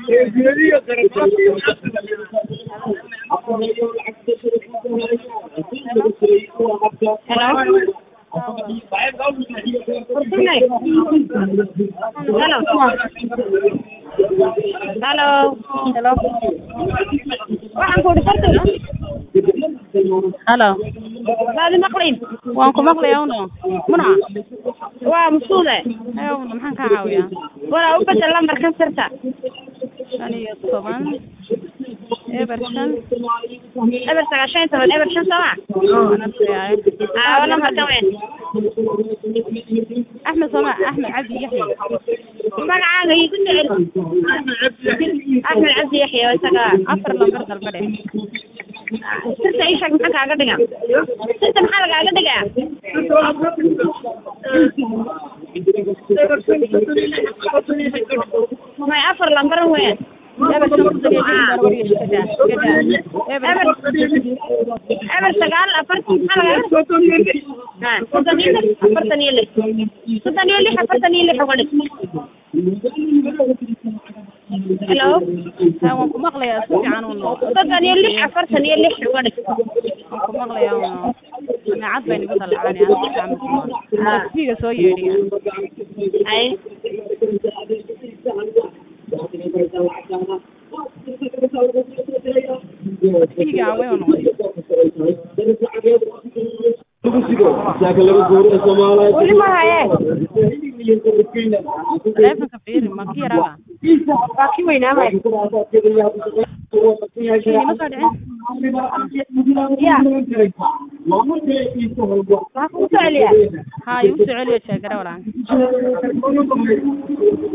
Halo. Halo. Waxaan ku dhigtay halo baadi maqlin waan ku maqlayaa uno muna waa masuule haye uno maxaan kaa caawiyaa walaa u bedel lambarkan sirta shan iyo toban eber shan eber sagaashan iyo toban eber shan sooma anasiyaay aawo lambarkan weyn axmed sooma axmed cabdi yaxya magacaaga igu jecel axmed cabdi yaxya waa isaga afar lambar dalba dheh sirta ii sheeg maxaa kaaga dhiga sirta maxaa lagaaga dhigaa may afar lambar weyn eber shan soddon iyo lix bar wariyo shikada shikada eber eber eber sagaal afartan maxaa lagaaga ha soddon iyo lix afartan iyo lix soddon iyo lix afartan iyo lix uga dhig hello ha waan ku maqlayaa si fiican uno soddon iyo lix afartan iyo lix uga dhig waan ku maqlayaa uno naacad bay nigu dalacanay aan si fiican ma fiiga soo yeedhiya ay fiiga awee u noqday weli ma haye taleefanka fiiri ma ki yaraaba waa ki weynaamay ima soo dhicin ya waa kugu soo celiya ha igu soo celiyo jeegare walaan